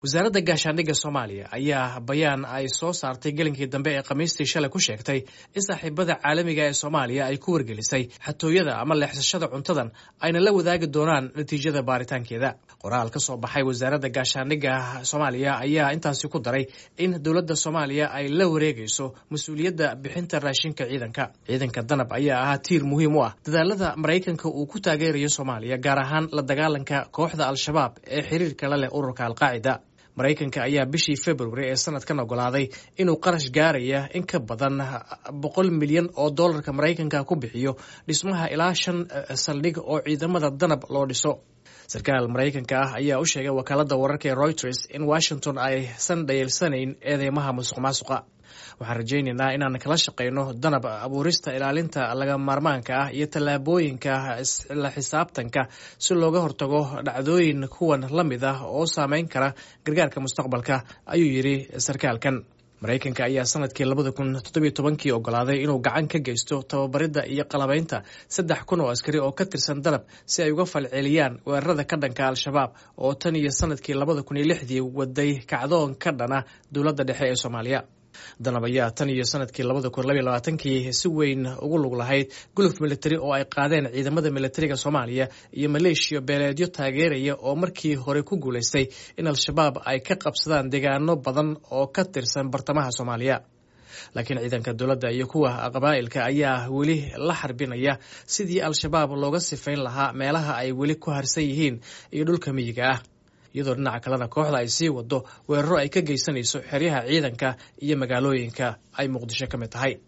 wasaaradda gaashaandhigga soomaaliya ayaa bayaan ay soo saartay gelinkii dambe ee khamiistii shalay ku sheegtay in saaxiibada caalamiga ee soomaaliya ay ku wargelisay xatooyada ama leexsashada cuntadan ayna la wadaagi doonaan natiijada baaritaankeeda qoraal ka soo baxay wasaaradda gaashaandhigga soomaaliya ayaa intaasi ku daray in dowladda soomaaliya ay la wareegayso mas-uuliyadda bixinta raashinka ciidanka ciidanka danab ayaa ahaa tiir muhiim u ah dadaalada maraykanka uu ku taageerayo soomaaliya gaar ahaan la dagaalanka kooxda al-shabaab ee xiriirka la leh ururka alqaacida maraykanka ayaa bishii februari ee sanadkan ogolaaday inuu qarash gaaraya in ka badan boqol milyan oo dollarka maraykanka ku bixiyo dhismaha ilaa shan saldhig oo ciidamada danab loo dhiso sarkaal maraykanka ah ayaa u sheegay wakaalada wararka ee reuters in washington aysan dhayeelsanayn eedeymaha musuq maasuqa waxaan rajaynaynaa inaan kala shaqayno danab abuurista ilaalinta laga maarmaanka ah iyo tallaabooyinka la xisaabtanka si looga hortago dhacdooyin kuwan la mid ah oo saameyn kara gargaarka mustaqbalka ayuu yidhi sarkaalkan maraykanka ayaa sanadkii labada kun toddobiyo tobankii ogolaaday inuu gacan ka geysto tababaridda iyo qalabaynta saddex kun oo askari oo ka tirsan danab si ay uga falceliyaan weerarada ka dhanka al-shabaab oo tan iyo sanadkii labada kun iyo lixdii waday kacdoon ka dhana dowladda dhexe ee soomaaliya danab ayaa tan iyo sanadkii labada kun labaiy labaatankii si weyn ugu lug lahayd guluf militari oo ay qaadeen ciidamada militariga soomaaliya iyo maleeshiya beeleedyo taageeraya oo markii hore ku guulaystay in al-shabaab ay ka qabsadaan deegaano badan oo ka tirsan bartamaha soomaaliya laakiin ciidanka dowladda iyo kuwa qabaa'ilka ayaa weli la xarbinaya sidii al-shabaab looga sifayn lahaa meelaha ay weli ku harsan yihiin iyo dhulka miyiga ah iyadoo dhinaca kalena kooxda ay sii wado weeraro ay ka geysanayso xeryaha ciidanka iyo magaalooyinka ay muqdisho ka mid tahay